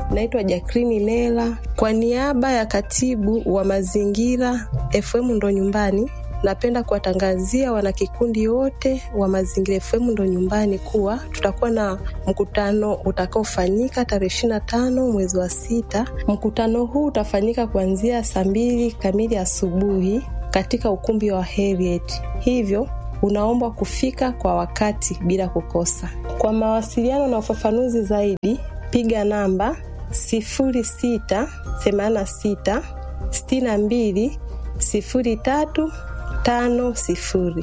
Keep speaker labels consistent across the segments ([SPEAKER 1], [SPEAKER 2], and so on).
[SPEAKER 1] Naitwa Jacqueline Nela kwa niaba ya katibu wa mazingira FM ndo nyumbani. Napenda kuwatangazia wanakikundi wote wa Mazingira FM ndo nyumbani kuwa tutakuwa na mkutano utakaofanyika tarehe ishirini na tano mwezi wa sita. Mkutano huu utafanyika kuanzia saa mbili kamili asubuhi katika ukumbi wa Heriet, hivyo unaombwa kufika kwa wakati bila kukosa. Kwa mawasiliano na ufafanuzi zaidi, piga namba 0686 62 03 tano sifuri.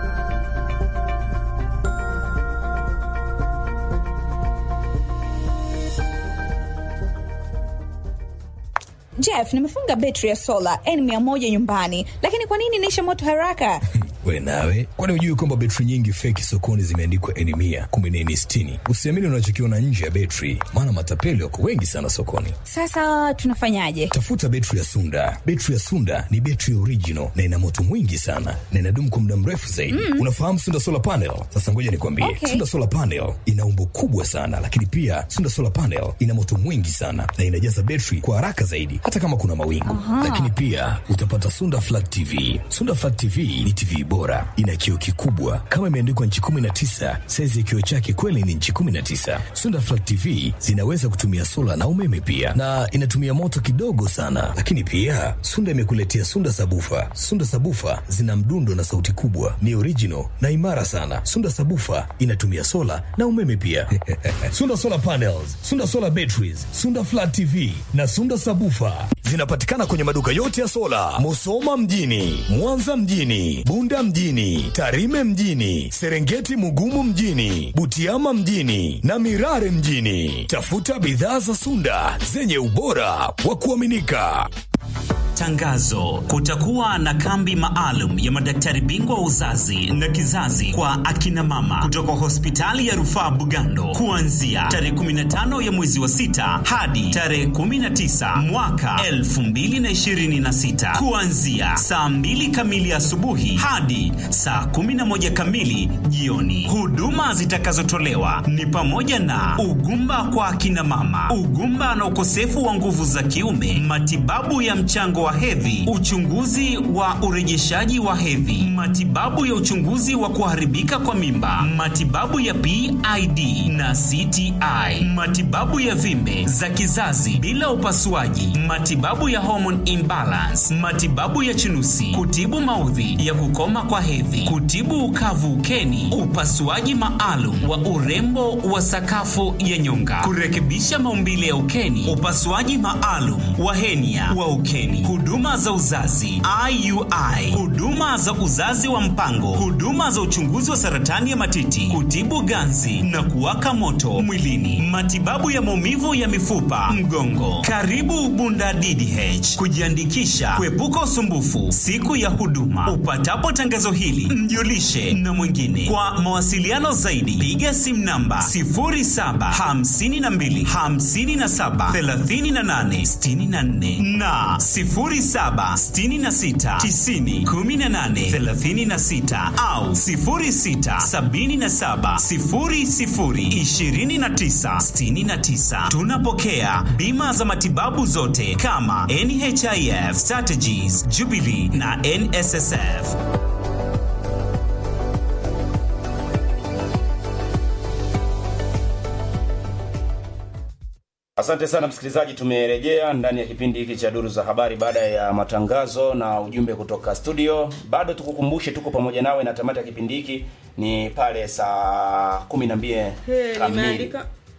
[SPEAKER 2] Jeff, nimefunga betri ya sola N100 nyumbani, lakini kwa nini inaisha moto haraka?
[SPEAKER 3] We nawe, kwani hujui kwamba betri nyingi feki sokoni zimeandikwa N mia kumbe ni N sitini? Usiamini unachokiona nje ya betri, maana matapeli wako wengi sana sokoni.
[SPEAKER 2] Sasa tunafanyaje?
[SPEAKER 3] Tafuta betri ya Sunda. Betri ya Sunda ni betri original na ina moto mwingi sana na inadumu kwa muda mrefu zaidi. Mm. Unafahamu Sunda solar panel? Sasa ngoja nikwambie,
[SPEAKER 2] Okay.
[SPEAKER 3] Sunda solar panel ina umbo kubwa sana, lakini pia Sunda solar panel ina moto mwingi sana na inajaza betri kwa haraka zaidi, hata kama kuna mawingu. Lakini pia utapata Sunda flat TV. Sunda flat TV ni TV bora, ina kioo kikubwa kama imeandikwa nchi 19. Saizi ya kioo chake kweli ni nchi 19. Sunda flat TV zinaweza kutumia sola na umeme pia, na inatumia moto kidogo sana. Lakini pia Sunda imekuletea Sunda sabufa. Sunda sabufa zina mdundo na sauti kubwa, ni original na imara sana. Sunda sabufa inatumia sola na umeme pia. Sunda solar panels, Sunda solar batteries, Sunda flat TV na Sunda sabufa zinapatikana kwenye maduka yote ya sola, Musoma mjini, Mwanza mjini, Bunda mjini, Tarime mjini, Serengeti Mugumu mjini, Butiama mjini na Mirare mjini. Tafuta bidhaa za Sunda zenye ubora wa kuaminika.
[SPEAKER 4] Tangazo: kutakuwa na kambi maalum ya madaktari bingwa wa uzazi na kizazi kwa akina mama kutoka hospitali ya rufaa Bugando kuanzia tarehe 15 ya mwezi wa sita hadi tarehe 19 mwaka 2026 kuanzia saa 2 kamili asubuhi hadi saa 11 kamili jioni. Huduma zitakazotolewa ni pamoja na ugumba kwa akina mama, ugumba na ukosefu wa nguvu za kiume, matibabu ya mchango wa hedhi, uchunguzi wa urejeshaji wa hedhi, matibabu ya uchunguzi wa kuharibika kwa mimba, matibabu ya PID na CTI, matibabu ya vimbe za kizazi bila upasuaji, matibabu ya hormone imbalance, matibabu ya chunusi, kutibu maudhi ya kukoma kwa hedhi, kutibu ukavu ukeni, upasuaji maalum wa urembo wa sakafu ya nyonga, kurekebisha maumbile ya ukeni, upasuaji maalum wa henia wa ukeni, huduma za uzazi IUI, huduma za uzazi wa mpango, huduma za uchunguzi wa saratani ya matiti, kutibu ganzi na kuwaka moto mwilini, matibabu ya maumivu ya mifupa, mgongo. Karibu Bunda DDH kujiandikisha, kuepuka usumbufu siku ya huduma. Upatapo tangazo hili, mjulishe na mwingine. Kwa mawasiliano zaidi, piga simu namba 0752 57 38 64 na 0766 90 18 36 au 0677 00 29 69. Tunapokea bima za matibabu zote kama NHIF, Strategies, Jubilee na NSSF.
[SPEAKER 5] Asante sana msikilizaji, tumerejea ndani ya kipindi hiki cha Duru za Habari baada ya matangazo na ujumbe kutoka studio. Bado tukukumbushe, tuko pamoja nawe na tamati ya kipindi hiki ni pale saa kumi na mbili kamili.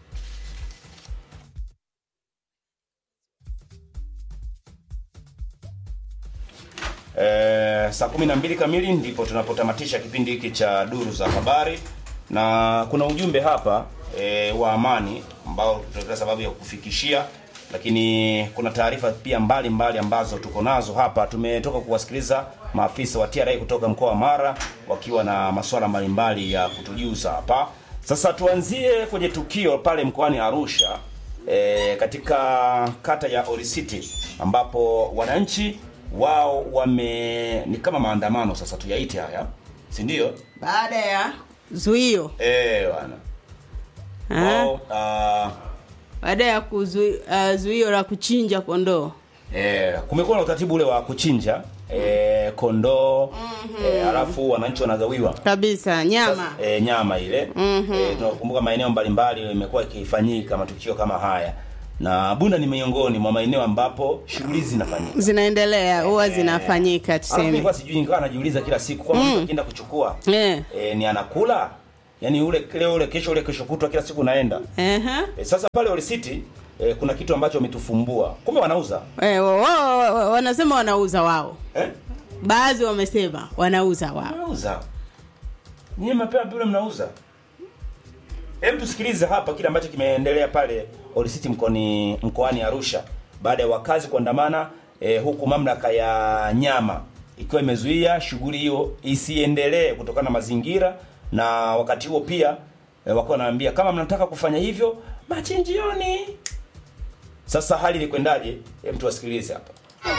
[SPEAKER 5] Eh, saa kumi na mbili kamili ndipo tunapotamatisha kipindi hiki cha Duru za Habari, na kuna ujumbe hapa e, wa amani ambao tutaweka sababu ya kufikishia, lakini kuna taarifa pia mbalimbali mbali ambazo tuko nazo hapa. Tumetoka kuwasikiliza maafisa wa TRA kutoka mkoa wa Mara wakiwa na masuala mbalimbali ya kutujuza hapa. Sasa tuanzie kwenye tukio pale mkoani Arusha e, katika kata ya Orisiti ambapo wananchi wao wame ni kama maandamano sasa tuyaite haya, si ndio?
[SPEAKER 6] baada ya zuio
[SPEAKER 5] Eh, bwana
[SPEAKER 6] Ah.
[SPEAKER 5] wao uh,
[SPEAKER 6] baada ya kuzuio uh, zuio la kuchinja kondoo
[SPEAKER 5] Eh, kumekuwa na utaratibu ule wa kuchinja eh, kondoo eh, alafu wananchi wanagawiwa
[SPEAKER 6] kabisa nyama
[SPEAKER 5] Sasa, eh, nyama ile mm-hmm. eh, tunakumbuka maeneo mbalimbali imekuwa ikifanyika matukio kama haya na Bunda ni miongoni mwa maeneo ambapo shughuli zinafanyika.
[SPEAKER 6] zinaendelea huwa zinafanyika
[SPEAKER 5] Alafu
[SPEAKER 6] tuseme
[SPEAKER 5] nilikuwa sijui nikawa najiuliza kila siku kwamba mtu akienda kuchukua
[SPEAKER 6] Eh.
[SPEAKER 5] eh, ni anakula yaani ule leo ule kesho ule kesho kutwa kila siku naenda
[SPEAKER 6] Ehe.
[SPEAKER 5] eh, sasa pale Old City eh, kuna kitu ambacho wametufumbua kumbe wanauza
[SPEAKER 6] Eh, wa- wa- wa- wa- wanasema wanauza wao
[SPEAKER 5] eh?
[SPEAKER 6] baadhi wamesema wanauza wao
[SPEAKER 5] Wanauza. Nyinyi mapema vile mnauza. Hebu tusikilize hapa kile ambacho kimeendelea pale Old City mkoani mkoani Arusha baada ya wakazi kuandamana eh, huku mamlaka ya nyama ikiwa imezuia shughuli hiyo isiendelee kutokana na mazingira na wakati huo pia eh, wakiwa wanaambia kama mnataka kufanya hivyo machinjioni. Sasa hali ilikwendaje? Hebu tuwasikilize hapa.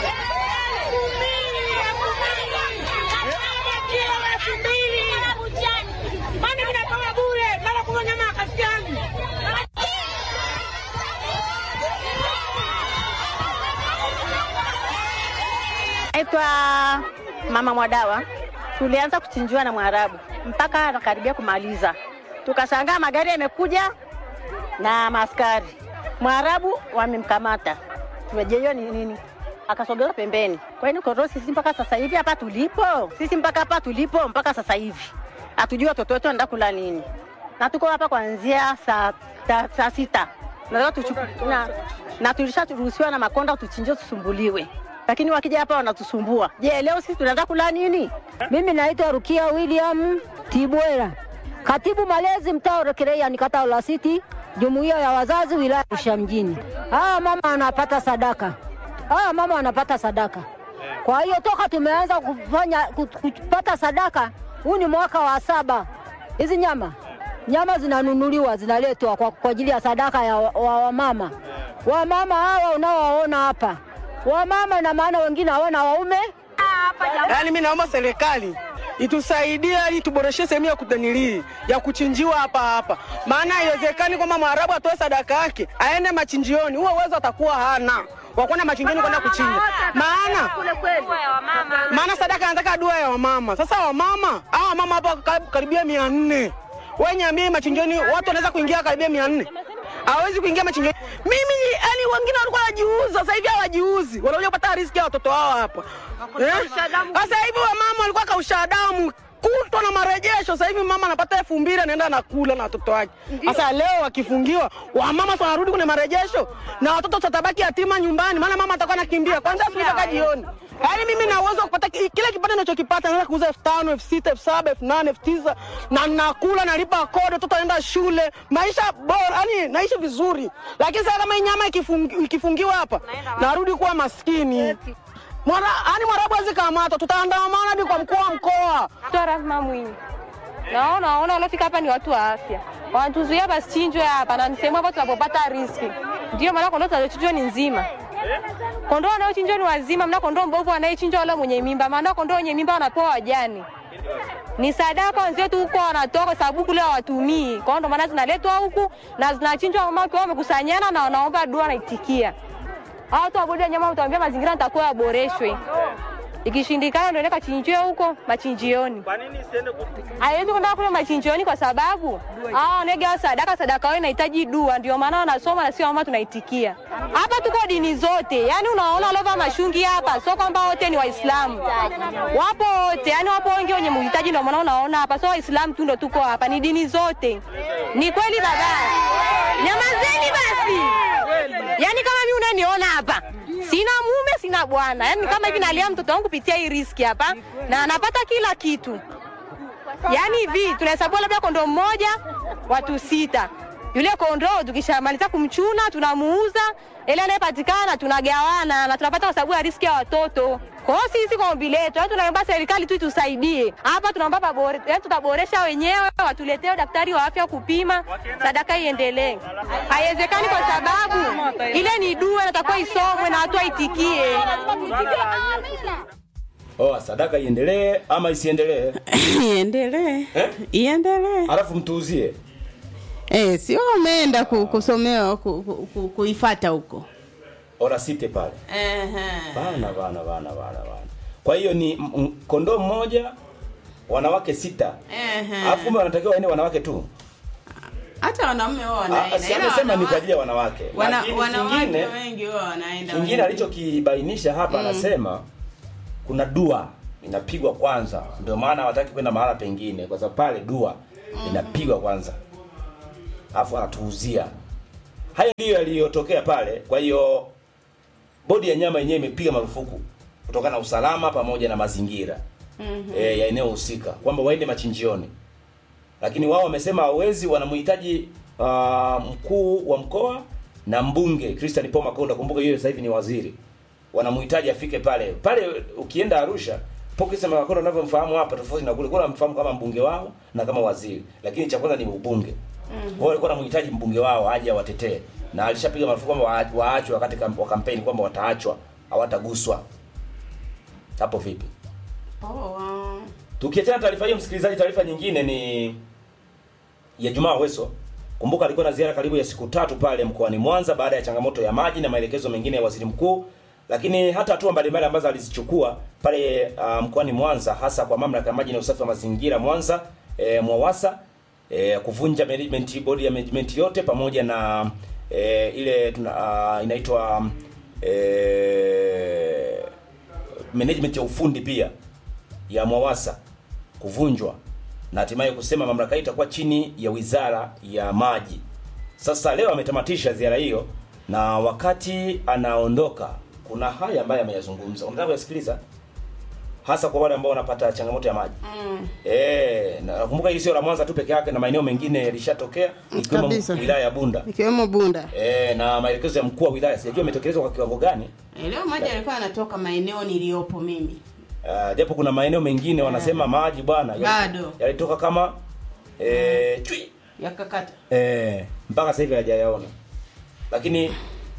[SPEAKER 7] Naitwa Mama Mwadawa. Tulianza kuchinjiwa na Mwarabu mpaka anakaribia kumaliza, tukashangaa magari yamekuja na maaskari. Mwarabu wamemkamata, tumejeiwa ni nini, akasogezwa pembeni. Kwa hiyo koro sisi mpaka sasa hivi hapa tulipo, sisi mpaka hapa tulipo mpaka sasa hivi hatujui watoto wetu wanaenda kula nini, na tuko hapa kuanzia saa ta- saa sita na, tuchu- na, na tulisharuhusiwa na Makonda tuchinjie tusumbuliwe, lakini wakija hapa wanatusumbua. Je, leo sisi tunaenda kula nini?
[SPEAKER 8] Mimi naitwa Rukia William Tibwera, katibu malezi mtaa Urekereia, ni kata la City, jumuiya ya wazazi wilaya Arusha mjini. Hawa mama wanapata sadaka, hawa mama wanapata sadaka. Kwa hiyo toka tumeanza kufanya ku- kupata sadaka, huu ni mwaka wa saba. Hizi nyama nyama zinanunuliwa zinaletwa kwa, kwa ajili ya sadaka ya wamama wa, wa wamama. Wamama hawa unaowaona hapa, wamama ina maana wengine hawana waume
[SPEAKER 9] Yaani mi naomba serikali itusaidie ili tuboreshe sehemu ya kutanilii ya kuchinjiwa hapa hapa, maana haiwezekani kwamba mwarabu atoe sadaka yake aende machinjioni. Huo uwezo atakuwa hana wa kwenda machinjioni kwenda kuchinja, maana maana sadaka anataka dua ya wamama. Sasa wamama hawa wamama hapa kar- karibia mia nne wenye ambie machinjioni watu wanaweza kuingia karibia mia nne hawezi kuingia machinjioni. Mimi yani, wengine walikuwa wanajiuza, sasa hivi hawajiuzi, wanakuja kupata riziki ya watoto wao hapa eh? Sasa hivi wamama walikuwa kausha damu kutwa na marejesho. Sasa hivi mama anapata elfu mbili anaenda anakula na watoto wake. Sasa leo wakifungiwa, wamama sasa wanarudi kwenye marejesho na watoto watabaki yatima nyumbani, maana mama atakuwa anakimbia kwanza asubuhi mpaka jioni. Yaani mimi na uwezo wa kupata ki- kile kipato ninachokipata, naweza kuuza elfu tano, elfu sita, elfu saba, elfu nane, elfu tisa na nakula, nalipa kodi, watoto wanaenda shule, maisha bora, yani naishi vizuri. Lakini sasa kama hii nyama ikifungi- ikifungiwa hapa, narudi kuwa maskini. Mwara, yani mwarabu hawezi kamatwa, tutaandamana hadi kwa mkuu wa mkoa.
[SPEAKER 10] Toa Rahma Mwinyi. Naona waona waliofika hapa ni watu wa afya, wanatuzuia basichinjwe hapa, na ni sehemu hapa tunapopata riski. Ndio maana kondoo tunazochinjwa ni nzima. Kondoo wanaochinjwa ni wazima, mna kondoo mbovu anayechinjwa wala mwenye mimba, maana kondoo wenye mimba wanapewa wajani. Ni sadaka wenzetu huko wanatoa kwa sababu kule hawatumii. Kwa hiyo ndio maana zinaletwa huku na zinachinjwa mama wakiwa wamekusanyana na wanaomba dua naitikia. Hao watu wa bodi ya nyama utaambia mazingira yatakuwa yaboreshwe. Ikishindikana ndio nenda kachinjiwe huko machinjioni. Haiwezi kwenda kule machinjioni kwa sababu hao wanega sadaka, sadaka yao inahitaji dua, ndio maana wanasoma na sio mama tunaitikia. Hapa tuko dini zote, yani unaona lova mashungi hapa, sio kwamba wote ni Waislamu, wapo wote, yani wapo wengi wenye muhitaji, ndio maana unaona hapa, sio Waislamu tu ndio tuko hapa, ni dini zote. Ni kweli baba, nyamazeni basi. Yani kama mimi unaniona hapa sina mume sina bwana, yani kama hivi nalia mtoto wangu kupitia hii riski hapa, na anapata kila kitu. Yani hivi tunahesabu labda kondoo mmoja watu sita, yule kondoo tukishamaliza kumchuna tunamuuza, ile anayepatikana tunagawana na tunapata kwa sababu ya riski ya watoto. Kwa hiyo sisi kwa ombi letu, yani tunaomba serikali tu itusaidie hapa, tunaomba pabore, yani tutaboresha wenyewe, watuletee daktari wa afya kupima, sadaka iendelee. Haiwezekani kwa sababu ile ni dua, natakuwa isomwe na watu waitikie.
[SPEAKER 5] Oh, sadaka iendelee ama isiendelee?
[SPEAKER 6] iendelee
[SPEAKER 5] Eh?
[SPEAKER 6] iendelee
[SPEAKER 5] Alafu mtuuzie.
[SPEAKER 6] Eh, sio umeenda ku, kusomewa ku, ku, ku, kuifata huko.
[SPEAKER 5] orasite pale
[SPEAKER 6] Ehe.
[SPEAKER 5] bana bana bana bana bana kwa hiyo ni m- m- kondoo mmoja wanawake sita
[SPEAKER 6] Ehe.
[SPEAKER 5] alafu kumbe wanatakiwa waende wanawake tu
[SPEAKER 6] Hata wanaume wao
[SPEAKER 5] Ah,
[SPEAKER 6] wanaenda.
[SPEAKER 5] si
[SPEAKER 6] ila
[SPEAKER 5] amesema ni
[SPEAKER 6] wanawa-
[SPEAKER 5] kwa ajili ya wanawake
[SPEAKER 6] wana-
[SPEAKER 5] lakini
[SPEAKER 6] wanawake
[SPEAKER 5] kingine
[SPEAKER 6] wengi wao wanaenda.
[SPEAKER 5] kingine
[SPEAKER 6] wengi.
[SPEAKER 5] alichokibainisha hapa
[SPEAKER 6] Mm.
[SPEAKER 5] anasema kuna dua inapigwa kwanza ndio maana hawataki kwenda mahala pengine kwa sababu pale dua inapigwa kwanza alafu anatuuzia haya ndiyo yaliyotokea pale kwa hiyo bodi ya nyama yenyewe imepiga marufuku kutokana na usalama pamoja na mazingira
[SPEAKER 6] Mhm.
[SPEAKER 5] e, ya eneo husika kwamba waende machinjioni lakini wao wamesema hawezi wanamhitaji uh, mkuu wa mkoa na mbunge Christian Paul Makonda kumbuka yeye sasa hivi ni waziri wanamhitaji afike pale pale ukienda Arusha Paul Christian Makonda unavyomfahamu hapa tofauti na kule kule wanamfahamu kama mbunge wao na kama waziri lakini cha kwanza ni ubunge wao walikuwa wanamhitaji mbunge wao aje awatetee na alishapiga marufuku kwamba waa- waachwe wakati kam- wa kampeni kwamba wataachwa hawataguswa hapo vipi
[SPEAKER 6] Poa.
[SPEAKER 5] Tukiachana na taarifa hiyo, msikilizaji, taarifa nyingine ni ya Jumaa Weso. Kumbuka alikuwa na ziara karibu ya siku tatu pale mkoani Mwanza baada ya changamoto ya maji na maelekezo mengine ya waziri mkuu, lakini hata hatua mbalimbali ambazo alizichukua pale uh, mkoani Mwanza, hasa kwa mamlaka ya maji na usafi wa mazingira Mwanza e, Mwawasa e, kuvunja management board ya management yote pamoja na e, ile tuna, uh, inaitwa e, management ya ufundi pia ya Mwawasa kuvunjwa na hatimaye kusema mamlaka hii itakuwa chini ya wizara ya maji. Sasa leo ametamatisha ziara hiyo, na wakati anaondoka, kuna haya ambayo ameyazungumza. Unataka kuyasikiliza, hasa kwa wale ambao wanapata changamoto ya maji.
[SPEAKER 6] Mm.
[SPEAKER 5] Eh, na nakumbuka hili sio la Mwanza tu peke yake, na maeneo mengine yalishatokea ikiwemo
[SPEAKER 6] Kabisa.
[SPEAKER 5] wilaya ya Bunda.
[SPEAKER 6] Ikiwemo Bunda.
[SPEAKER 5] Eh, na maelekezo ya mkuu wa wilaya sijajua yametekelezwa kwa kiwango gani.
[SPEAKER 6] Eh, Leo maji yalikuwa yanatoka maeneo niliyopo mimi.
[SPEAKER 5] Uh, japo kuna maeneo mengine wanasema maji bwana yali-
[SPEAKER 6] Bado.
[SPEAKER 5] yalitoka kama eh, chui
[SPEAKER 6] Yakakata.
[SPEAKER 5] eh, mpaka sasa hivi hajayaona, lakini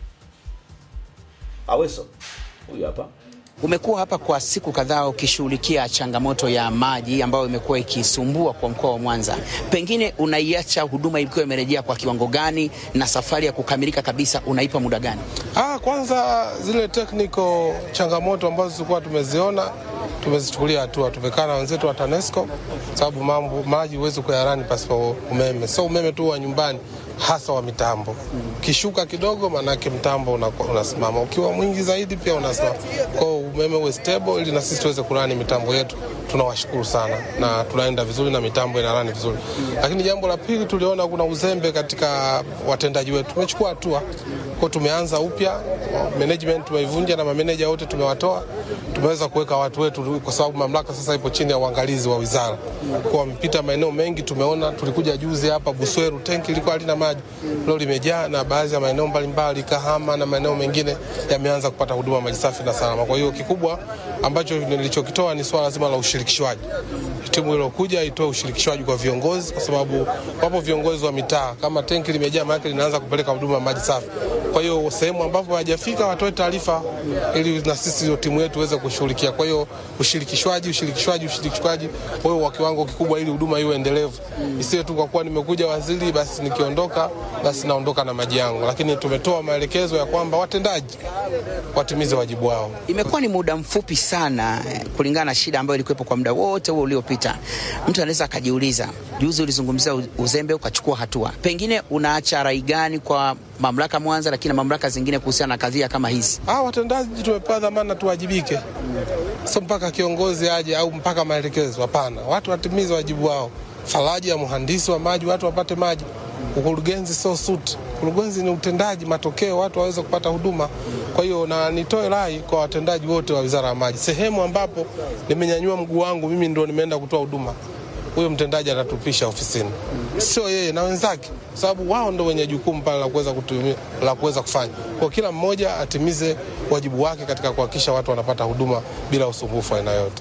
[SPEAKER 5] Aweso huyu hapa
[SPEAKER 11] Umekuwa hapa kwa siku kadhaa ukishughulikia changamoto ya maji ambayo imekuwa ikisumbua kwa mkoa wa Mwanza. Pengine unaiacha huduma ikiwa imerejea kwa kiwango gani, na safari ya kukamilika kabisa unaipa muda gani?
[SPEAKER 12] Ah, kwanza zile technical changamoto ambazo tulikuwa tumeziona tumezichukulia hatua. Tumekaa na wenzetu wa TANESCO sababu mambo maji huwezi kuyarani pasipo umeme, so umeme tu wa nyumbani, hasa wa mitambo. Kishuka kidogo, maanake mtambo unakuwa- unasimama, ukiwa mwingi zaidi pia unasimama. Kwa hiyo umeme uwe stable, ili na sisi tuweze kurani mitambo yetu. Tunawashukuru sana na tunaenda vizuri na mitambo inarani vizuri, lakini jambo la pili tuliona kuna uzembe katika watendaji wetu. Tumechukua hatua kwa tumeanza upya management tumeivunja na mameneja wote tumewatoa, tumeweza kuweka watu wetu, kwa sababu mamlaka sasa ipo chini ya uangalizi wa wizara. Kwa wamepita maeneo mengi, tumeona. Tulikuja juzi hapa Busweru, tenki lilikuwa halina maji, leo limejaa, na baadhi ya maeneo mbalimbali Kahama na maeneo mengine yameanza kupata huduma maji safi na salama. Kwa hiyo kikubwa ambacho nilichokitoa ni swala zima la ushirikishwaji. Timu iliyokuja itoe ushirikishwaji kwa viongozi, kwa sababu wapo viongozi wa mitaa. Kama tenki limejaa, maana linaanza kupeleka huduma ya maji safi. Kwa hiyo sehemu ambapo hawajafika watoe taarifa, ili na sisi hiyo timu yetu iweze kushughulikia. Kwa hiyo ushirikishwaji, ushirikishwaji, ushirikishwaji wewe wa kiwango kikubwa, ili huduma iwe endelevu, isiwe tu kwa kuwa nimekuja waziri, basi nikiondoka, basi naondoka na maji yangu. Lakini tumetoa maelekezo ya kwamba watendaji watimize wajibu wao.
[SPEAKER 11] Imekuwa ni muda mfupi sana eh, kulingana na shida ambayo ilikuwepo kwa muda wote huo uliopita. Mtu anaweza akajiuliza, juzi ulizungumzia u- uzembe ukachukua hatua, pengine unaacha rai gani kwa mamlaka Mwanza, lakini na mamlaka zingine kuhusiana na kadhia kama hizi?
[SPEAKER 12] Ah, watendaji tumepewa dhamana tuwajibike, sio mpaka kiongozi aje au mpaka maelekezo. Hapana, watu watimize wajibu wao. Faraja ya mhandisi wa maji, watu wapate maji. Ukurugenzi sio suti, ukurugenzi ni utendaji, matokeo, watu waweze kupata huduma. Kwa hiyo na nitoe rai kwa watendaji wote wa wizara ya maji, sehemu ambapo nimenyanyua mguu wangu mimi ndo nimeenda kutoa huduma, huyo mtendaji atatupisha ofisini, sio yeye na wenzake, kwa sababu wao ndo wenye jukumu pale la kuweza kutumia la kuweza kufanya. Kwa kila mmoja atimize wajibu wake katika kuhakikisha watu wanapata huduma bila usumbufu wa aina yote.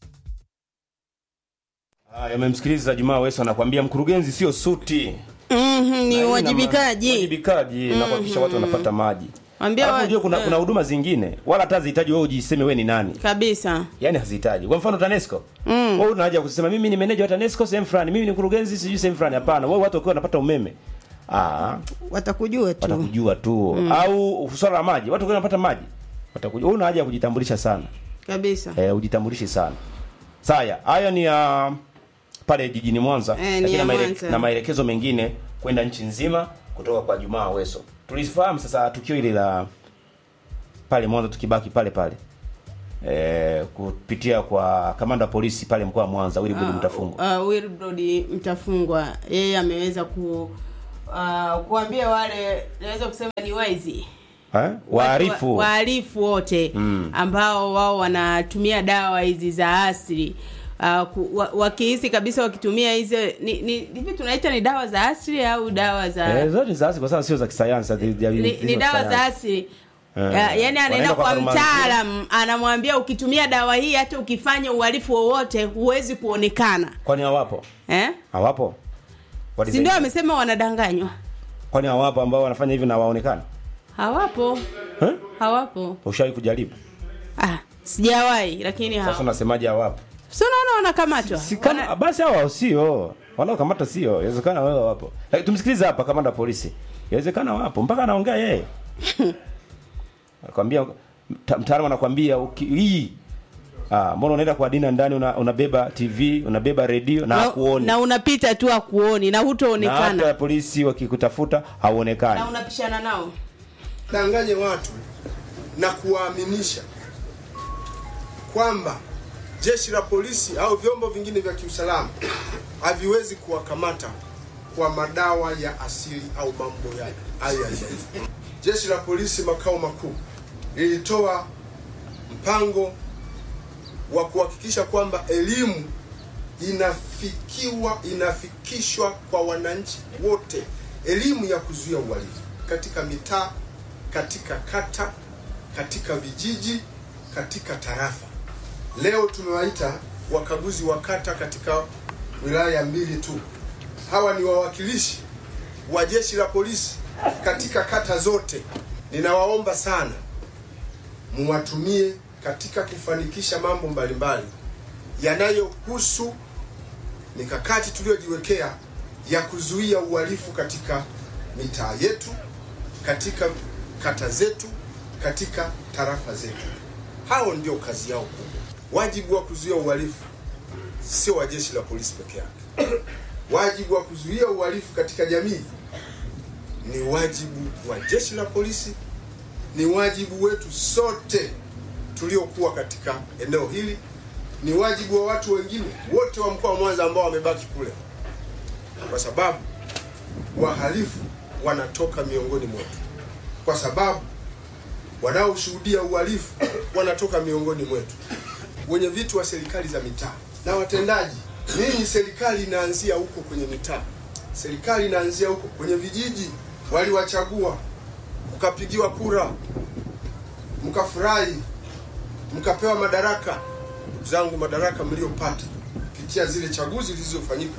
[SPEAKER 5] haya umemsikiliza Jumaa Weso anakuambia mkurugenzi sio suti
[SPEAKER 6] Mhm,
[SPEAKER 5] Na hii
[SPEAKER 6] ni
[SPEAKER 5] ina
[SPEAKER 6] uwajibikaji.
[SPEAKER 5] ma- uwajibikaji na kuhakikisha watu wanapata maji
[SPEAKER 6] Ambia
[SPEAKER 5] Alafu
[SPEAKER 6] wa-
[SPEAKER 5] unajua kuna,
[SPEAKER 6] eh.
[SPEAKER 5] kuna huduma zingine wala hata hazihitaji wewe ujiseme wewe ni nani
[SPEAKER 6] Kabisa.
[SPEAKER 5] yani hazihitaji kwa mfano TANESCO mm. wewe una haja ya kusema mimi ni meneja wa TANESCO sehemu fulani mimi ni mkurugenzi sijui sehemu fulani hapana wewe watu wakiwa wanapata umeme ah,
[SPEAKER 6] watakujua tu
[SPEAKER 5] watakujua tu
[SPEAKER 6] Mm.
[SPEAKER 5] au swala la maji watu wanapata maji watakujua una haja ya kujitambulisha sana
[SPEAKER 6] kabisa
[SPEAKER 5] eh, ujitambulishi sana saya haya ni ya pale jijini mwanza
[SPEAKER 6] Eh, ni
[SPEAKER 5] lakini
[SPEAKER 6] ya
[SPEAKER 5] na, maele,
[SPEAKER 6] Mwanza.
[SPEAKER 5] na maelekezo mengine kwenda nchi nzima kutoka kwa jumaa weso tulifahamu sasa tukio hili la pale mwanza tukibaki pale pale eh, kupitia kwa kamanda wa polisi pale mkoa wa mwanza wilbrod
[SPEAKER 6] Ah,
[SPEAKER 5] mtafungwa
[SPEAKER 6] uh, Wilbrod Mtafungwa yeye ameweza ku uh, kuambia wale naweza kusema ni waizi
[SPEAKER 5] eh? waarifu
[SPEAKER 6] wa- wahalifu wote
[SPEAKER 5] Mm.
[SPEAKER 6] ambao wao wanatumia dawa hizi za asili uh, ku, wa, wakihisi kabisa wakitumia hizo ni, ni hivi tunaita ni dawa za asili au dawa za
[SPEAKER 5] Eh, zote ni za asili kwa sababu sio za kisayansi zi- zi-
[SPEAKER 6] ni,
[SPEAKER 5] hizo
[SPEAKER 6] ni dawa za
[SPEAKER 5] kisayansi.
[SPEAKER 6] asili
[SPEAKER 5] Eh.
[SPEAKER 6] Ya, yani anaenda
[SPEAKER 5] Wanaenda
[SPEAKER 6] kwa
[SPEAKER 5] farmasi.
[SPEAKER 6] mtaalam anamwambia ukitumia dawa hii hata ukifanya uhalifu wowote huwezi kuonekana
[SPEAKER 5] kwani hawapo
[SPEAKER 6] eh?
[SPEAKER 5] hawapo
[SPEAKER 6] si
[SPEAKER 5] Walizaidi.
[SPEAKER 6] ndio amesema wanadanganywa
[SPEAKER 5] kwani hawapo ambao wanafanya hivi na waonekana
[SPEAKER 6] hawapo
[SPEAKER 5] eh?
[SPEAKER 6] hawapo
[SPEAKER 5] ushawahi kujaribu
[SPEAKER 6] ah, sijawahi lakini
[SPEAKER 5] sasa
[SPEAKER 6] hawapo
[SPEAKER 5] unasemaje hawapo
[SPEAKER 6] si unaona wanakamatwa
[SPEAKER 5] Kama, basi hawa sio wanaokamata sio inawezekana wewe wapo Lakini tumsikilize hapa kamanda wa polisi inawezekana wapo mpaka anaongea yeye anakwambia mta- mtaalamu anakwambia uki- hii ah, mbona unaenda kwa dina ndani una, unabeba tv unabeba redio na
[SPEAKER 6] na,
[SPEAKER 5] hakuoni
[SPEAKER 6] na unapita tu akuoni na
[SPEAKER 5] na
[SPEAKER 6] hutoonekana
[SPEAKER 5] hata polisi wakikutafuta hauonekani
[SPEAKER 6] na unapishana nao
[SPEAKER 13] danganye watu na kuwaaminisha kwamba jeshi la polisi au vyombo vingine vya kiusalama haviwezi kuwakamata kwa madawa ya asili au mambo ya hayo ya jadi. Jeshi la polisi makao makuu lilitoa mpango wa kuhakikisha kwamba elimu inafikiwa inafikishwa kwa wananchi wote, elimu ya kuzuia uhalifu katika mitaa, katika kata, katika vijiji, katika tarafa. Leo tumewaita wakaguzi wa kata katika wilaya mbili tu. Hawa ni wawakilishi wa jeshi la polisi katika kata zote. Ninawaomba sana muwatumie katika kufanikisha mambo mbalimbali yanayohusu mikakati tuliyojiwekea ya kuzuia uhalifu katika mitaa yetu, katika kata zetu, katika tarafa zetu. Hao ndio kazi yao kubwa. Wajibu wa kuzuia uhalifu sio wa jeshi la polisi peke yake. Wajibu wa kuzuia uhalifu katika jamii ni wajibu wa jeshi la polisi, ni wajibu wetu sote tuliokuwa katika eneo hili, ni wajibu wa watu wengine wote wa mkoa wa Mwanza ambao wamebaki kule, kwa sababu wahalifu wanatoka miongoni mwetu, kwa sababu wanaoshuhudia uhalifu wanatoka miongoni mwetu, wenye vitu wa serikali za mitaa na watendaji. Ninyi serikali inaanzia huko kwenye mitaa, serikali inaanzia huko kwenye vijiji. Waliwachagua, mkapigiwa kura, mkafurahi, mkapewa madaraka. Ndugu zangu, madaraka mliyopata kupitia zile chaguzi zilizofanyika,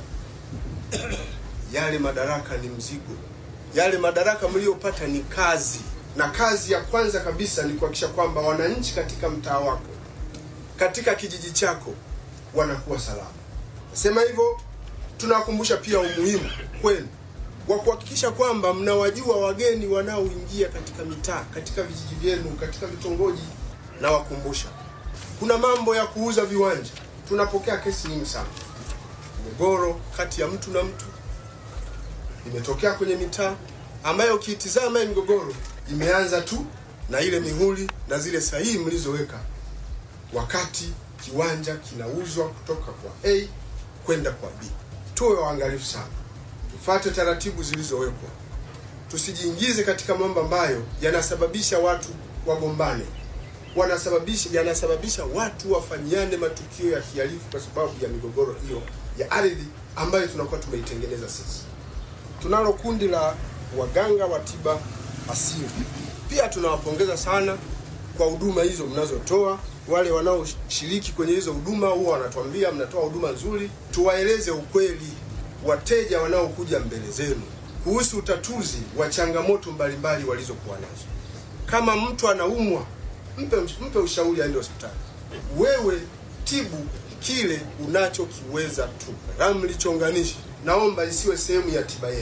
[SPEAKER 13] yale madaraka ni mzigo, yale madaraka mliyopata ni kazi, na kazi ya kwanza kabisa ni kuhakikisha kwamba wananchi katika mtaa wako, katika kijiji chako wanakuwa salama. Nasema hivyo, tunawakumbusha pia umuhimu kwenu wa kuhakikisha kwamba mnawajua wageni wanaoingia katika mitaa, katika vijiji vyenu, katika vitongoji. Nawakumbusha kuna mambo ya kuuza viwanja. Tunapokea kesi nyingi sana, migogoro kati ya mtu na mtu imetokea kwenye mitaa ambayo ukiitizama hii migogoro imeanza tu na ile mihuri na zile sahihi mlizoweka wakati kiwanja kinauzwa kutoka kwa A kwenda kwa B. Tuwe waangalifu sana, tufuate taratibu zilizowekwa, tusijiingize katika mambo ambayo yanasababisha watu wagombane, wanasababisha yanasababisha watu wafanyiane matukio ya kihalifu kwa sababu ya migogoro hiyo ya ardhi ambayo tunakuwa tumeitengeneza sisi. Tunalo kundi la waganga wa tiba asili, pia tunawapongeza sana kwa huduma hizo mnazotoa. Wale wanaoshiriki kwenye hizo huduma huwa wanatuambia mnatoa huduma nzuri. Tuwaeleze ukweli wateja wanaokuja mbele zenu kuhusu utatuzi wa changamoto mbalimbali walizokuwa nazo. Kama mtu anaumwa, mpe, mpe ushauri aende hospitali. Wewe tibu kile unachokiweza tu. Ramli chonganishi, naomba isiwe sehemu ya tiba yenu.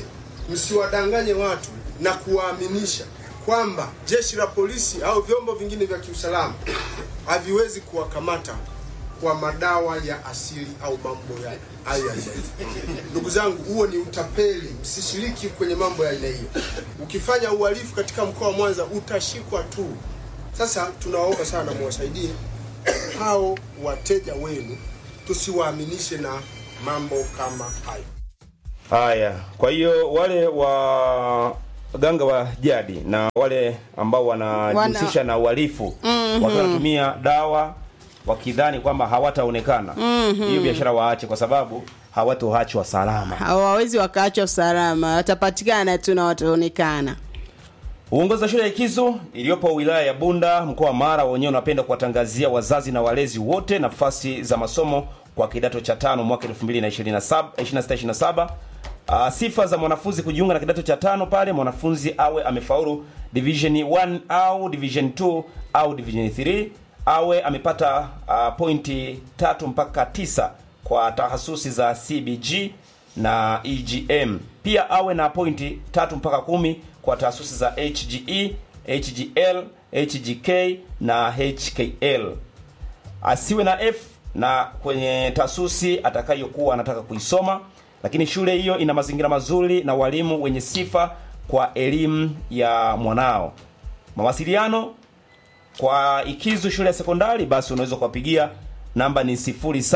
[SPEAKER 13] msiwadanganye watu na kuwaaminisha kwamba jeshi la polisi au vyombo vingine vya kiusalama haviwezi kuwakamata kwa madawa ya asili au mambo ya aina hiyo. Ndugu zangu, huo ni utapeli, msishiriki kwenye mambo ya aina hiyo. Ukifanya uhalifu katika mkoa wa Mwanza utashikwa tu. Sasa tunawaomba sana muwasaidie hao wateja wenu, tusiwaaminishe na mambo kama hayo.
[SPEAKER 5] Haya, kwa hiyo wale wa ganga wa jadi na wale ambao wanajihusisha
[SPEAKER 6] Wana-
[SPEAKER 5] na uhalifu
[SPEAKER 6] Mhm.
[SPEAKER 5] wakiwa wanatumia dawa wakidhani kwamba hawataonekana
[SPEAKER 6] Mhm.
[SPEAKER 5] hiyo biashara waache, kwa sababu hawatoachwa salama.
[SPEAKER 6] hawawezi wakaachwa salama, watapatikana tu na wataonekana.
[SPEAKER 5] Uongozi wa shule ya Ikizu iliyopo wilaya ya Bunda mkoa wa Mara wenyewe unapenda kuwatangazia wazazi na walezi wote nafasi za masomo kwa kidato cha tano mwaka 2027 26-27. Uh, sifa za mwanafunzi kujiunga na kidato cha tano pale mwanafunzi awe amefaulu division 1 au division 2 au division 3 awe amepata uh, pointi tatu mpaka tisa kwa tahasusi za CBG na EGM. Pia awe na pointi tatu mpaka kumi kwa taasisi za HGE, HGL, HGK na HKL. Asiwe na F na kwenye taasisi atakayokuwa anataka kuisoma, lakini shule hiyo ina mazingira mazuri na walimu wenye sifa kwa elimu ya mwanao. Mawasiliano kwa Ikizu shule ya sekondari, basi unaweza kuwapigia namba ni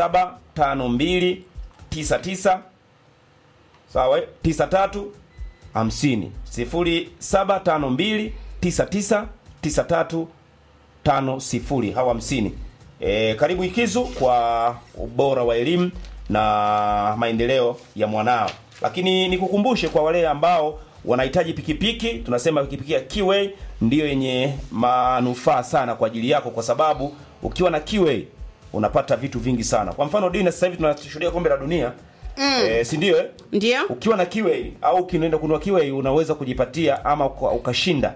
[SPEAKER 5] 075299 sawa 93 50 0752 99 93 50 hawa 50 e, karibu Ikizu kwa ubora wa elimu na maendeleo ya mwanao. Lakini nikukumbushe kwa wale ambao wanahitaji pikipiki, tunasema pikipiki ya Kiway ndiyo yenye manufaa sana kwa ajili yako, kwa sababu ukiwa na Kiway unapata vitu vingi sana. Kwa mfano Dina, sasa hivi tunashuhudia kombe la dunia
[SPEAKER 6] Mm.
[SPEAKER 5] Eh, si ndio eh?
[SPEAKER 6] Ndio.
[SPEAKER 5] Ukiwa na Kiway au ukienda kununua Kiway unaweza kujipatia ama uka- ukashinda.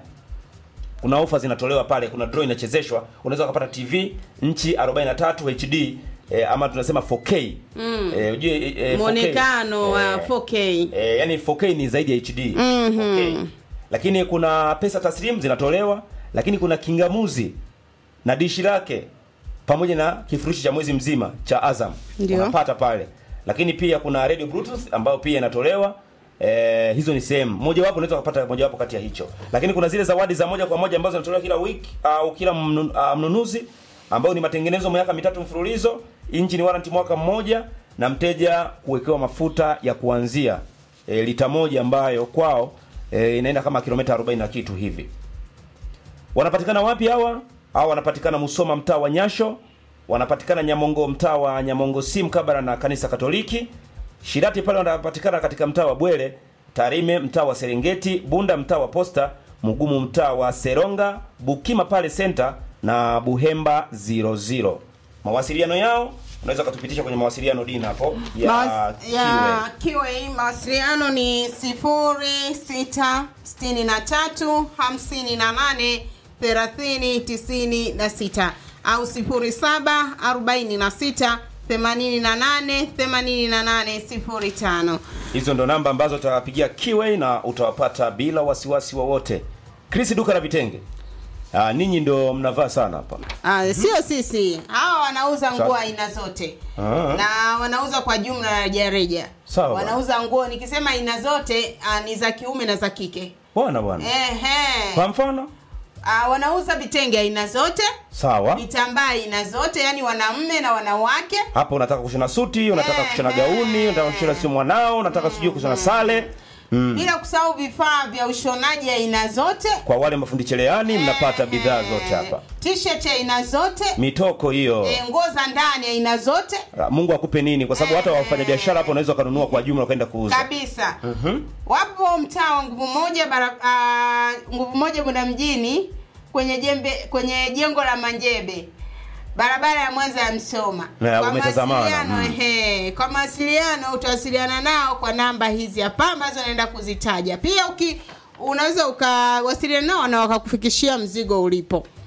[SPEAKER 5] Kuna ofa zinatolewa pale, kuna draw inachezeshwa, unaweza kupata TV nchi 43 HD eh, ama tunasema 4K.
[SPEAKER 6] Mm.
[SPEAKER 5] Eh, ujue eh, eh, 4K.
[SPEAKER 6] Muonekano wa
[SPEAKER 5] Eh,
[SPEAKER 6] 4K.
[SPEAKER 5] Eh, yani 4K ni zaidi ya HD.
[SPEAKER 6] Mhm.
[SPEAKER 5] 4K. Lakini kuna pesa taslimu zinatolewa, lakini kuna kingamuzi na dishi lake pamoja na kifurushi cha mwezi mzima cha Azam.
[SPEAKER 6] Ndio.
[SPEAKER 5] Unapata pale. Lakini pia kuna radio bluetooth ambayo pia inatolewa. Eh, hizo ni sehemu mojawapo, unaweza kupata mojawapo kati ya hicho. Lakini kuna zile zawadi za moja kwa moja ambazo zinatolewa kila wiki au kila mnu- ah, mnunuzi ambao ni matengenezo miaka mitatu mfululizo, engine warranty mwaka mmoja na mteja kuwekewa mafuta ya kuanzia e, lita moja ambayo kwao e, inaenda kama kilomita 40 na kitu hivi. Wanapatikana wapi hawa? Hawa wanapatikana Musoma mtaa wa Nyasho, wanapatikana Nyamongo mtaa wa Nyamongo si mkabala na kanisa Katoliki. Shirati pale wanapatikana katika mtaa wa Bwele, Tarime mtaa wa Serengeti, Bunda mtaa wa Posta, Mugumu mtaa wa Seronga, Bukima pale center na Buhemba 00. Mawasiliano yao unaweza kutupitisha kwenye mawasiliano dina hapo ya
[SPEAKER 6] Mawas-
[SPEAKER 5] Kiwe.
[SPEAKER 6] ya Kiwe mawasiliano ni sifuri sita sitini na tatu hamsini na nane thelathini tisini na sita au sifuri saba arobaini na sita themanini na nane themanini na nane sifuri tano.
[SPEAKER 5] Hizo ndo namba ambazo utawapigia Kiwe na utawapata bila wasiwasi wowote. Chris duka la vitenge. Ah, ninyi ndo mnavaa sana hapa.
[SPEAKER 6] Ah, sio sisi hawa wanauza nguo
[SPEAKER 5] Sawa.
[SPEAKER 6] aina zote
[SPEAKER 5] Ah.
[SPEAKER 6] na wanauza kwa jumla na rejareja
[SPEAKER 5] Sawa.
[SPEAKER 6] wanauza nguo nikisema aina zote ah, ni za kiume na za kike
[SPEAKER 5] Bwana bwana.
[SPEAKER 6] Ehe.
[SPEAKER 5] Kwa mfano?
[SPEAKER 6] Ah, wanauza vitenge aina zote
[SPEAKER 5] Sawa.
[SPEAKER 6] vitambaa aina zote yani wanaume na wanawake
[SPEAKER 5] Hapo unataka kushona suti, unataka kushona gauni, unataka kushona sio mwanao, unataka sijui kushona sale. Mm.
[SPEAKER 6] bila kusahau vifaa vya ushonaji aina zote
[SPEAKER 5] Kwa wale mafundi cherehani mnapata bidhaa zote hapa.
[SPEAKER 6] t-shirt aina zote
[SPEAKER 5] Mitoko hiyo.
[SPEAKER 6] eh, nguo za ndani aina zote
[SPEAKER 5] Ah, Mungu akupe nini kwa sababu hata wafanya biashara hapo unaweza kununua kwa jumla ukaenda kuuza.
[SPEAKER 6] kabisa
[SPEAKER 5] Mhm.
[SPEAKER 6] wapo mtaa wa nguvu moja bara, ah, nguvu moja bunda mjini kwenye jembe kwenye jengo la manjebe barabara ya mwanza ya msoma
[SPEAKER 5] Na,
[SPEAKER 6] kwa
[SPEAKER 5] umetazamana,
[SPEAKER 6] mawasiliano
[SPEAKER 5] mm.
[SPEAKER 6] ehe, kwa mawasiliano utawasiliana nao kwa namba hizi hapa ambazo naenda kuzitaja pia uki unaweza ukawasiliana nao na wakakufikishia mzigo ulipo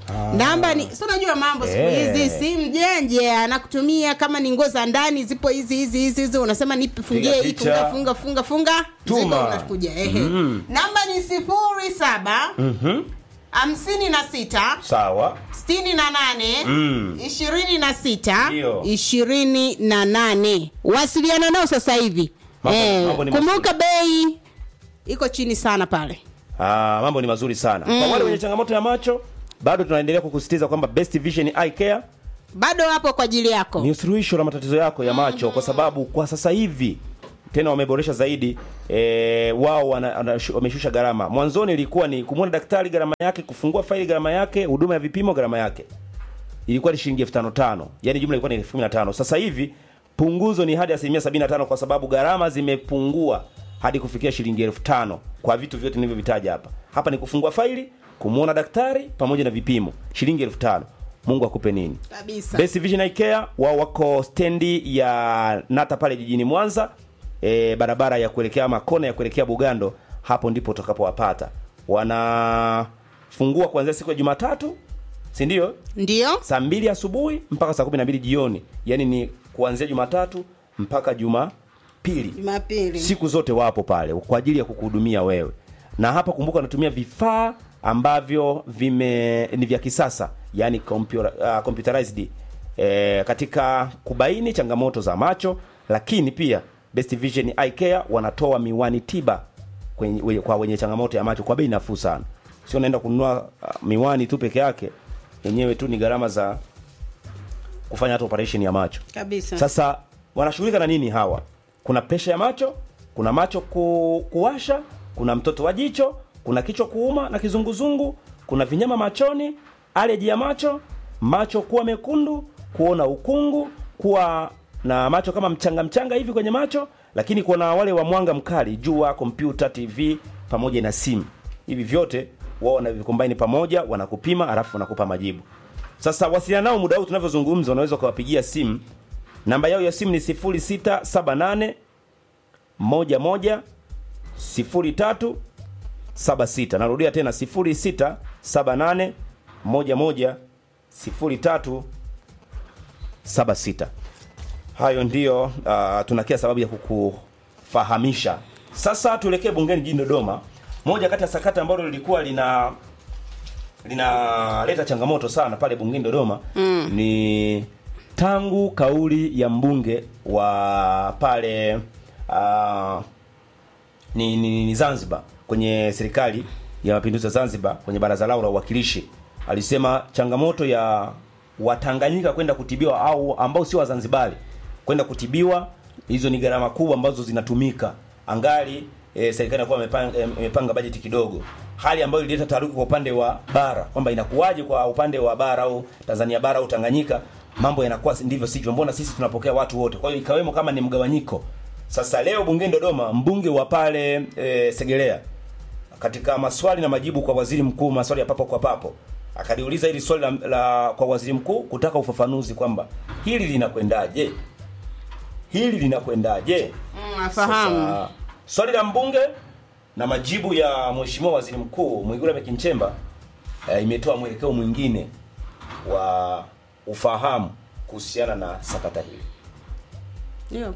[SPEAKER 6] namba ni si unajua mambo siku
[SPEAKER 5] Eh.
[SPEAKER 6] hizi si mjenje anakutumia kama ni nguo za ndani zipo hizi hizi hizi hizi unasema nipe fungie
[SPEAKER 5] Piga
[SPEAKER 6] hii
[SPEAKER 5] picha.
[SPEAKER 6] funga funga funga funga
[SPEAKER 5] Tuma.
[SPEAKER 6] Ziko unakuja ehe
[SPEAKER 5] Mm.
[SPEAKER 6] namba ni sifuri saba
[SPEAKER 5] Mhm.
[SPEAKER 6] hamsini na sita
[SPEAKER 5] sawa
[SPEAKER 6] sitini na nane
[SPEAKER 5] Mm.
[SPEAKER 6] ishirini na sita
[SPEAKER 5] Ndio.
[SPEAKER 6] ishirini na nane wasiliana nao sasa hivi
[SPEAKER 5] Mambo-
[SPEAKER 6] Eh,
[SPEAKER 5] mambo ni
[SPEAKER 6] kumbuka bei iko chini sana pale
[SPEAKER 5] Ah, mambo ni mazuri sana
[SPEAKER 6] Mm.
[SPEAKER 5] kwa wale wenye changamoto ya macho bado tunaendelea kukusisitiza kwamba best vision eye care
[SPEAKER 6] bado hapo kwa ajili yako
[SPEAKER 5] ni suluhisho la matatizo yako ya macho kwa sababu kwa sasa hivi tena wameboresha zaidi e, wao wana- wana- wameshusha gharama mwanzoni ilikuwa ni kumwona daktari gharama yake kufungua faili gharama yake huduma ya vipimo gharama yake ilikuwa ni shilingi elfu tano tano yani jumla ilikuwa ni elfu kumi na tano sasa hivi punguzo ni hadi asilimia sabini na tano kwa sababu gharama zimepungua hadi kufikia shilingi elfu tano kwa vitu vyote nilivyovitaja hapa hapa ni kufungua faili kumwona daktari pamoja na vipimo shilingi elfu tano mungu akupe nini
[SPEAKER 6] kabisa
[SPEAKER 5] Best Vision Eye Care wao wako stendi ya Nata pale jijini Mwanza e, barabara ya kuelekea ama kona ya kuelekea Bugando, hapo ndipo utakapowapata. Wanafungua kuanzia siku ya Jumatatu, si ndio?
[SPEAKER 6] Ndio.
[SPEAKER 5] Saa mbili asubuhi mpaka saa kumi na mbili jioni, yaani ni kuanzia Jumatatu mpaka Jumapili
[SPEAKER 6] jumapili
[SPEAKER 5] siku zote wapo pale kwa ajili ya kukuhudumia wewe na hapa kumbuka wanatumia vifaa ambavyo vime ni vya kisasa yani computer, uh, computerized eh, katika kubaini changamoto za macho lakini pia Best Vision Eye Care wanatoa miwani tiba kwenye, we- kwa wenye changamoto ya macho kwa bei nafuu sana sio unaenda kununua uh, miwani tu peke yake yenyewe tu ni gharama za kufanya hata operation ya macho
[SPEAKER 6] kabisa
[SPEAKER 5] sasa wanashughulika na nini hawa? Kuna presha ya macho, kuna macho ku, kuwasha, kuna mtoto wa jicho, kuna kichwa kuuma na kizunguzungu, kuna vinyama machoni, aleji ya macho, macho kuwa mekundu, kuona ukungu, kuwa na macho kama mchanga mchanga hivi kwenye macho, lakini kuna wale wa mwanga mkali, jua, kompyuta, TV pamoja na simu. Hivi vyote wao wanavikombaini pamoja, wanakupima alafu wanakupa majibu. Sasa wasiliana nao muda huu tunavyozungumza, unaweza ukawapigia simu. Namba yao ya simu ni 0678 11 03 76. Narudia tena 0678 11 03 76. Hayo ndiyo uh, tunakia sababu ya kukufahamisha. Sasa tuelekee bungeni jijini Dodoma. Moja kati ya sakata ambalo lilikuwa lina linaleta changamoto sana pale bungeni Dodoma
[SPEAKER 6] Mm.
[SPEAKER 5] ni tangu kauli ya mbunge wa pale uh, ni, ni, ni Zanzibar kwenye serikali ya mapinduzi ya Zanzibar kwenye baraza lao la uwakilishi alisema changamoto ya Watanganyika kwenda kutibiwa au ambao sio Wazanzibari kwenda kutibiwa, hizo ni gharama kubwa ambazo zinatumika angali e, serikali inakuwa imepanga, eh, imepanga bajeti kidogo, hali ambayo ilileta taharuki kwa upande wa bara kwamba inakuwaje kwa upande wa bara au Tanzania bara au Tanganyika mambo yanakuwa si- ndivyo sivyo, mbona sisi tunapokea watu wote? Kwa hiyo ikawemo kama ni mgawanyiko. Sasa leo bungeni Dodoma, mbunge wa pale e, Segelea katika maswali na majibu kwa waziri mkuu, maswali ya papo kwa papo, akaliuliza hili swali la, la kwa waziri mkuu kutaka ufafanuzi kwamba hili linakwendaje, hili linakwendaje.
[SPEAKER 6] Mm, nafahamu
[SPEAKER 5] Sasa, swali la mbunge na majibu ya mheshimiwa waziri mkuu Mwigulu Lameck Nchemba eh, imetoa mwelekeo mwingine wa ufahamu kuhusiana na sakata hili.
[SPEAKER 6] ndio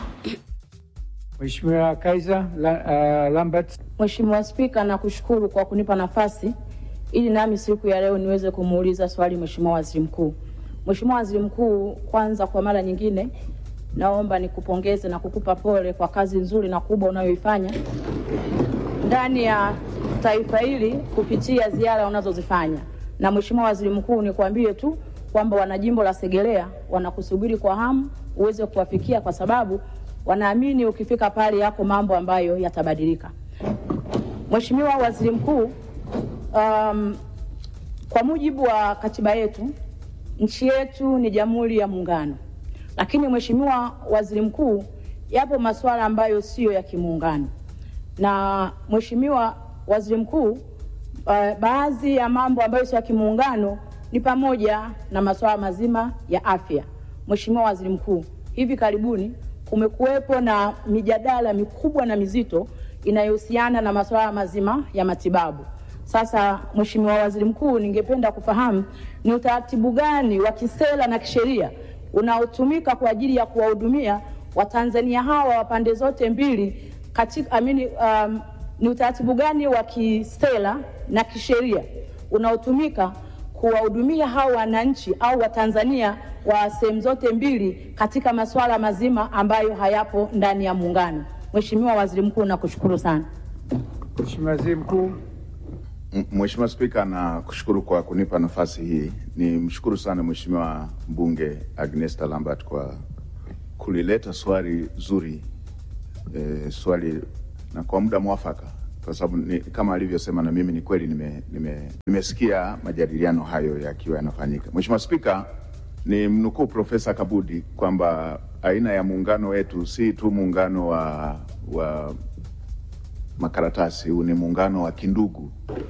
[SPEAKER 14] Mheshimiwa Kaiser la, uh, Lambert.
[SPEAKER 15] Mheshimiwa Spika, nakushukuru kwa kunipa nafasi ili nami siku ya leo niweze kumuuliza swali Mheshimiwa Waziri Mkuu. Mheshimiwa Waziri Mkuu, kwanza kwa mara nyingine naomba nikupongeze na kukupa pole kwa kazi nzuri na kubwa unayoifanya ndani ya taifa hili kupitia ziara unazozifanya. Na Mheshimiwa Waziri Mkuu, nikwambie tu kwamba wanajimbo la Segerea wanakusubiri kwa hamu uweze kuwafikia, kwa sababu wanaamini ukifika pale yako mambo ambayo yatabadilika. Mheshimiwa Waziri Mkuu, um, kwa mujibu wa katiba yetu nchi yetu ni Jamhuri ya Muungano, lakini Mheshimiwa Waziri Mkuu, yapo masuala ambayo siyo ya kimuungano na Mheshimiwa Waziri Mkuu, uh, baadhi ya mambo ambayo sio ya kimuungano ni pamoja na masuala mazima ya afya. Mheshimiwa Waziri Mkuu, hivi karibuni kumekuwepo na mijadala mikubwa na mizito inayohusiana na masuala mazima ya matibabu. Sasa Mheshimiwa Waziri Mkuu, ningependa kufahamu ni utaratibu gani wa kisera na kisheria unaotumika kwa ajili ya kuwahudumia Watanzania hawa wa pande zote mbili katika amini, um, ni utaratibu gani wa kisera na kisheria unaotumika kuwahudumia hao wananchi au Watanzania wa sehemu zote mbili katika masuala mazima ambayo hayapo ndani ya muungano. Mheshimiwa Waziri Mkuu, nakushukuru sana.
[SPEAKER 14] Mheshimiwa Waziri Mkuu.
[SPEAKER 16] M- Mheshimiwa Spika, na kushukuru kwa kunipa nafasi hii. Ni mshukuru sana Mheshimiwa mbunge Agnesta Lambert kwa kulileta swali zuri e, swali na kwa muda mwafaka, kwa sababu ni, kama alivyosema na mimi ni kweli nime, nime, nimesikia majadiliano hayo yakiwa yanafanyika. Mheshimiwa Spika, ni mnukuu Profesa Kabudi kwamba aina ya muungano wetu si tu muungano wa, wa makaratasi, huu ni muungano wa kindugu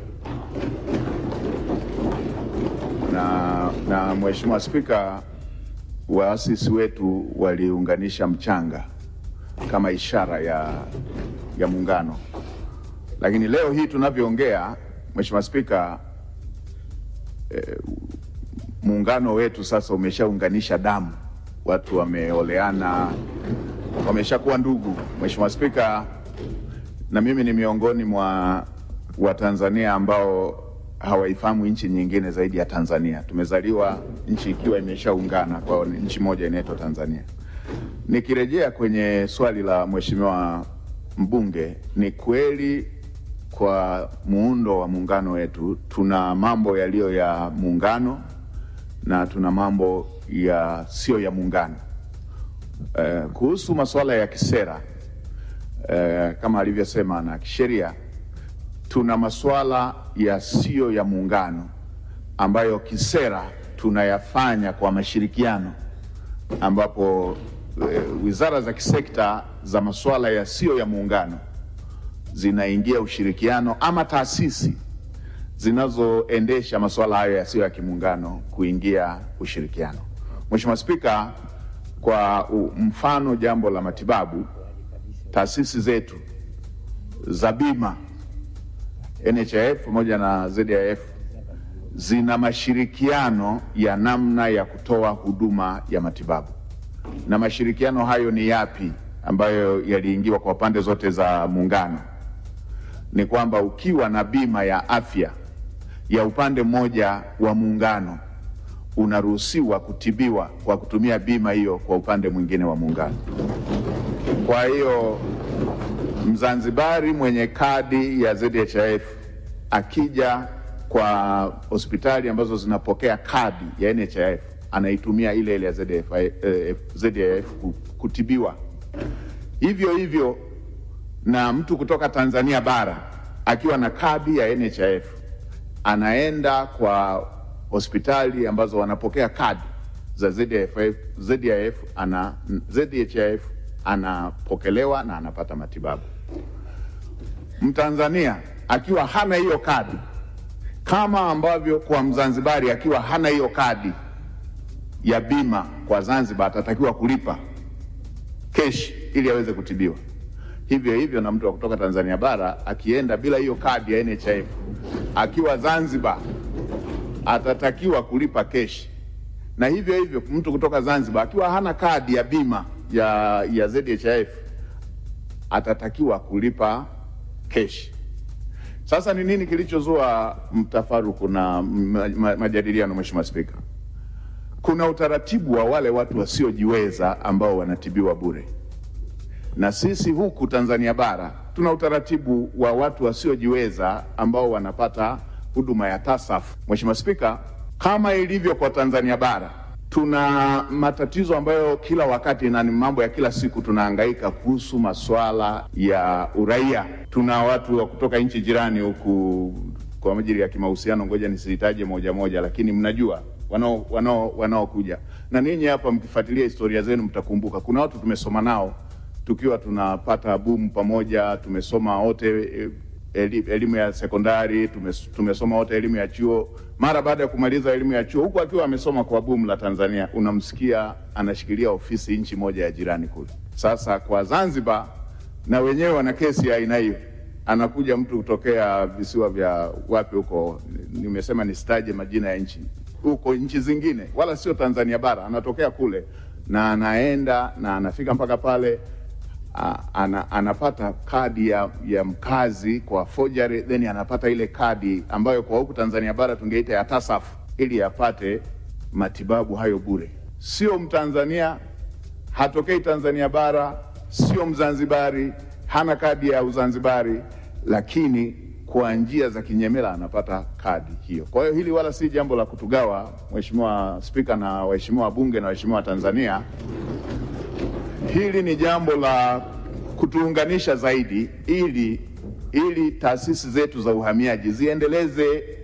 [SPEAKER 16] na, na Mheshimiwa Spika, waasisi wetu waliunganisha mchanga kama ishara ya, ya muungano, lakini leo hii tunavyoongea, Mheshimiwa Spika, eh, muungano wetu sasa umeshaunganisha damu, watu wameoleana, wameshakuwa ndugu. Mheshimiwa Spika, na mimi ni miongoni mwa Watanzania ambao hawaifahamu nchi nyingine zaidi ya Tanzania. Tumezaliwa nchi ikiwa imeshaungana kwa nchi moja inaitwa Tanzania. Nikirejea kwenye swali la mheshimiwa mbunge, ni kweli kwa muundo wa muungano wetu tuna mambo yaliyo ya muungano na tuna mambo ya sio ya muungano. Eh, kuhusu masuala ya kisera eh, kama alivyosema na kisheria tuna masuala yasiyo ya muungano ambayo kisera tunayafanya kwa mashirikiano, ambapo e, wizara za kisekta za masuala yasiyo ya muungano zinaingia ushirikiano ama taasisi zinazoendesha masuala hayo yasiyo ya kimuungano kuingia ushirikiano. Mheshimiwa Spika, kwa u- mfano jambo la matibabu, taasisi zetu za bima NHIF pamoja na ZIF zina mashirikiano ya namna ya kutoa huduma ya matibabu. Na mashirikiano hayo ni yapi ambayo yaliingiwa kwa pande zote za muungano? Ni kwamba ukiwa na bima ya afya ya upande mmoja wa muungano unaruhusiwa kutibiwa kwa kutumia bima hiyo kwa upande mwingine wa muungano. Kwa hiyo Mzanzibari mwenye kadi ya ZHIF akija kwa hospitali ambazo zinapokea kadi ya NHIF anaitumia ile ile ya ZHIF, eh, ZHIF ku- kutibiwa. Hivyo hivyo na mtu kutoka Tanzania bara akiwa na kadi ya NHIF anaenda kwa hospitali ambazo wanapokea kadi za ZHIF, ZHIF ana, ZHIF anapokelewa na anapata matibabu. Mtanzania akiwa hana hiyo kadi, kama ambavyo kwa Mzanzibari akiwa hana hiyo kadi ya bima kwa Zanzibar atatakiwa kulipa keshi ili aweze kutibiwa. Hivyo hivyo na mtu wa kutoka Tanzania bara akienda bila hiyo kadi ya NHIF akiwa Zanzibar atatakiwa kulipa keshi, na hivyo hivyo mtu kutoka Zanzibar akiwa hana kadi ya bima ya, ya ZHIF atatakiwa kulipa keshi. Sasa ni nini kilichozua mtafaruku na ma- ma- majadiliano, Mheshimiwa Spika? Kuna utaratibu wa wale watu wasiojiweza ambao wanatibiwa bure, na sisi huku Tanzania bara tuna utaratibu wa watu wasiojiweza ambao wanapata huduma ya TASAF. Mheshimiwa Spika, kama ilivyo kwa Tanzania bara tuna matatizo ambayo kila wakati na ni mambo ya kila siku tunahangaika kuhusu masuala ya uraia. Tuna watu wa kutoka nchi jirani huku kwa ajili ya kimahusiano, ngoja nisitaje moja moja, lakini mnajua wanao wanao wanaokuja na ninyi hapa, mkifuatilia historia zenu mtakumbuka kuna watu tumesoma nao tukiwa tunapata bumu pamoja, tumesoma wote eh, eli- elimu ya sekondari, tumes- tumesoma wote elimu ya chuo. Mara baada ya kumaliza elimu ya chuo, huku akiwa amesoma kwa bumu la Tanzania, unamsikia anashikilia ofisi nchi moja ya jirani kule. Sasa kwa Zanzibar, na wenyewe wana kesi ya aina hiyo, anakuja mtu kutokea visiwa vya wapi huko, nimesema nisitaje majina ya nchi huko, nchi zingine, wala sio Tanzania bara, anatokea kule na anaenda na anafika mpaka pale a, ana, anapata kadi ya, ya mkazi kwa forgery, then anapata ile kadi ambayo kwa huku Tanzania bara tungeita ya TASAF ili apate matibabu hayo bure. Sio Mtanzania, hatokei Tanzania bara, sio Mzanzibari, hana kadi ya Uzanzibari, lakini kwa njia za kinyemela anapata kadi hiyo. Kwa hiyo hili wala si jambo la kutugawa, Mheshimiwa Spika na waheshimiwa wabunge na waheshimiwa Tanzania. Hili ni jambo la kutuunganisha zaidi ili ili taasisi zetu za uhamiaji ziendeleze